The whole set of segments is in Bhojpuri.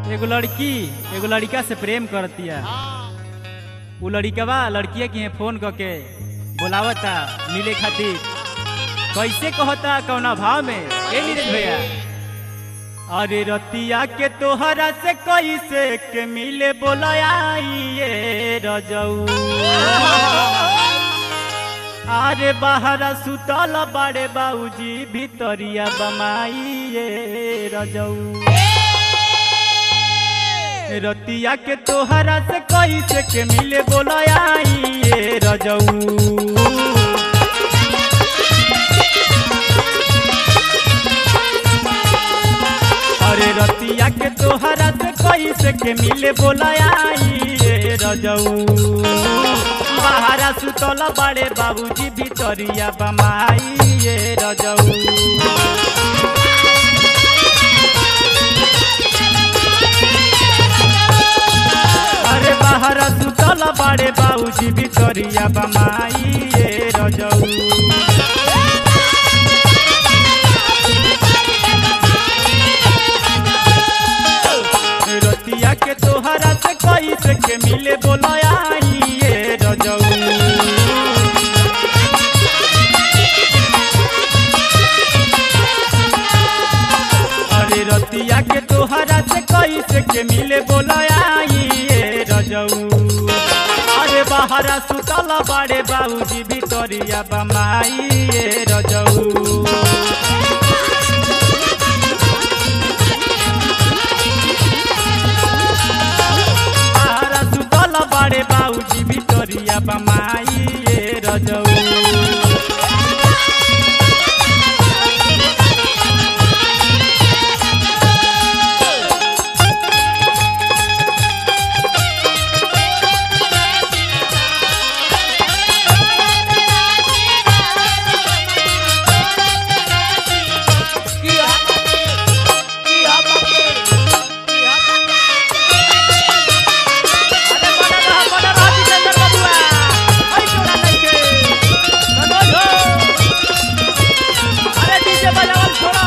एगो लड़की एगो लड़का से प्रेम करतिया उ लड़कवा लड़किया के यहाँ फोन करके बोलावता मिले खातिर कैसे कहता कौना भाव में ए नीरज भैया अरे रतिया के तोहरा से कैसे के मिले बोलाइए रजऊ अरे बाहरा सुतल बाड़े बाबूजी भितरिया बमाइए रजऊ रतिया के तोहरा से कैसे के मिले बोलाइए रजऊ अरे रतिया के तोहरा से कैसे के मिले बोलाइए रजऊ बाहरा सुतल बाड़े बाबूजी भितरिया बमाइए रजऊ अरे बाहरा सुतल बाड़े बाबूजी भितरिया बमाइए रजऊ रतिया के तोहरा से कैसे के मिले बोलाइए रजऊ अरे रतिया के तोहरा से कैसे के मिले बोलाइए रजऊ अरे बाहरा सुतल बाड़े बाबूजी भितरिया बमाइए रजऊ तारा सुतल बाड़े बाबूजी भितरिया बमाइए रजऊ अरे बड़ा रहा बड़ा रहा जितेंद्र बबुआ हई छोड़ा नइखे मनोज हो अरे डीजे बजावल छोड़ा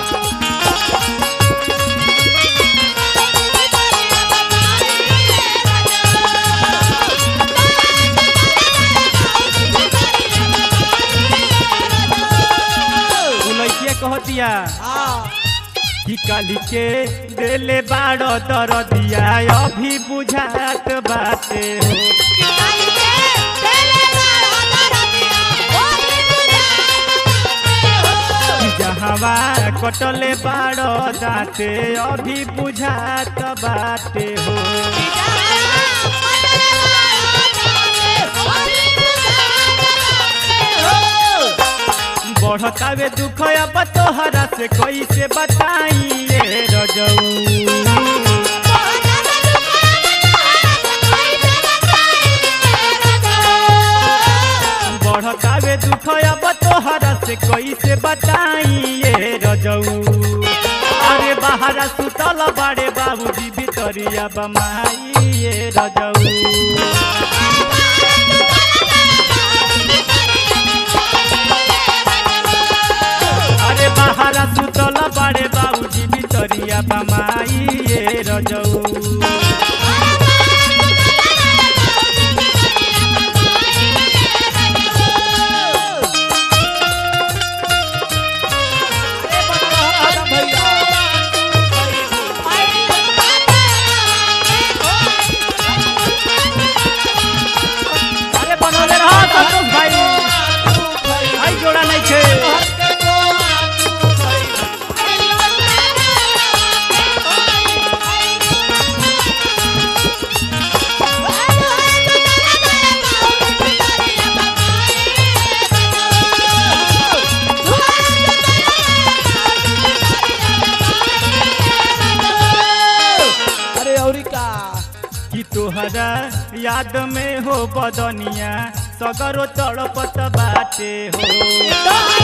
उ लइकिया कहतिया कि काली के देले बाड़ो दरदिया अभी बुझात बाटे हो कि जहवा कटले बाड़ो दाते अभी बुझात बाटे हो बढ़तावे दुख अब तोहरा से कैसे बताइए रजऊ बढ़तावे दुख अब तोहरा से कैसे बताइए रजऊ अरे बाहरा सुतल बाड़े बाबूजी भितरिया बमाइए रजऊ अरे बाहरा सुतल बाड़े बाबूजी भितरिया बमाइए रजऊ अरे बनौले रहो संतोष भाई भाई जोड़ा नहीं छे अरे औरी का कि तोहरा याद में हो बदनिया सगरो तड़पत बाटे हो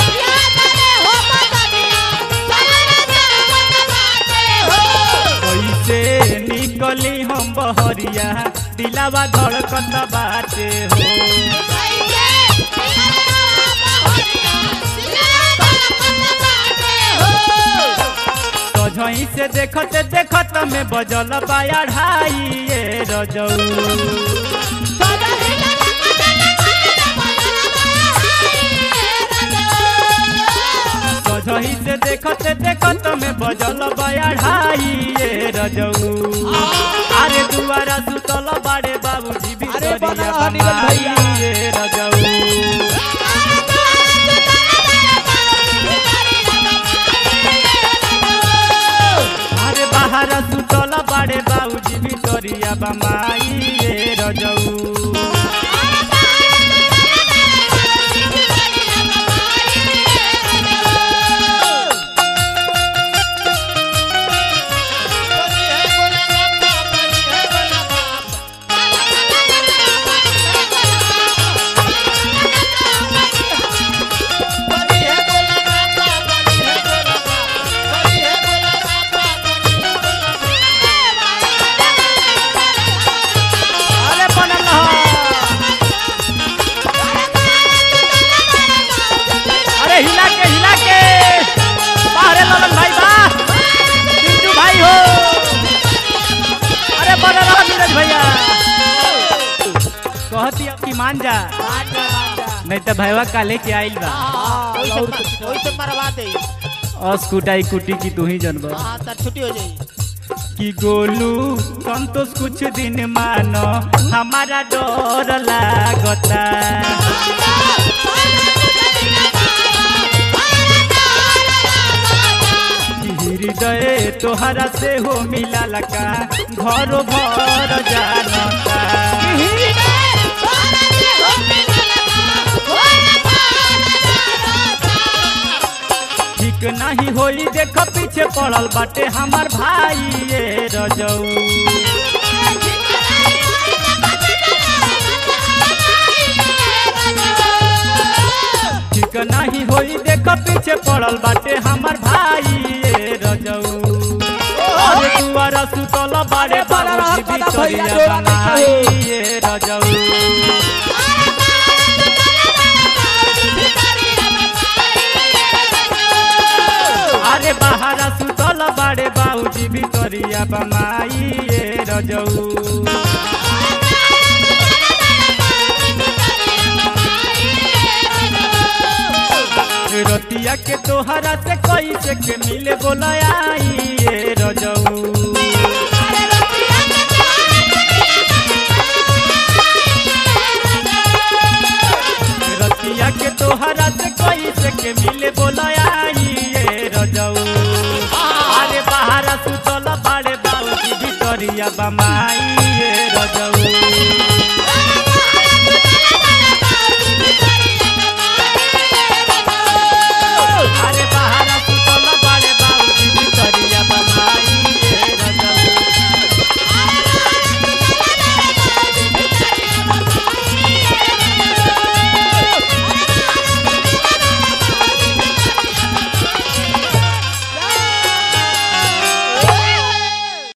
कैसे निकली हम बहरिया दिलावा धड़कत बाटे हो सझई से देखत देखत में बजल बाया ढाई ये रजऊ सझई से देखत देखत में बजल बाया ढाई ये रजऊ अरे दुआरा सुतल बाड़े बाबूजी भी अरे बना करिया रहा नीरज बमाई भैया। ये रजऊ अरे बाहर सुतल बाड़े बाबूजी भी करिया बमाई ये रजऊ अरे बनल रह। अरे हिला के हिला के बाहरे ललन भाई बा पिंटू भाई हो अरे बनल रह नीरज भैया कहती अब की मान जा नहीं तो भैया काले के आइल बा मरवा दे और स्कूटाई कुटी की तू ही जनबा हाँ तो छुट्टी हो जाई कि गोलू संतोष कुछ दिन मानो हमारा डर लागता कि हृदय तोहरा से हो मिला लका घरो भर जानता ठीक नहीं होई देख पीछे पड़ल बाटे हमार भाई ये रजऊ ठीक नहीं होई देख पीछे पड़ल बाटे हमार भाई ये रजऊ अरे दुआरा सुतल बाड़े बड़ा रहा बाबूजी कदा भैया, बिचौलिया डोरा नहीं बनाई कहो। ये रजऊ अरे बाहरा सुतल बाड़े बाबूजी भितरिया बमाई ये रजऊ रतिया के तोहरा से कैसे के मिले बोलाई ये रजऊ रतिया के तोहरा से कैसे के मिले बोलाई ये रजऊ अरे बाहरा सुतल बाड़े बाबूजी भितरिया बमाई ये रजऊ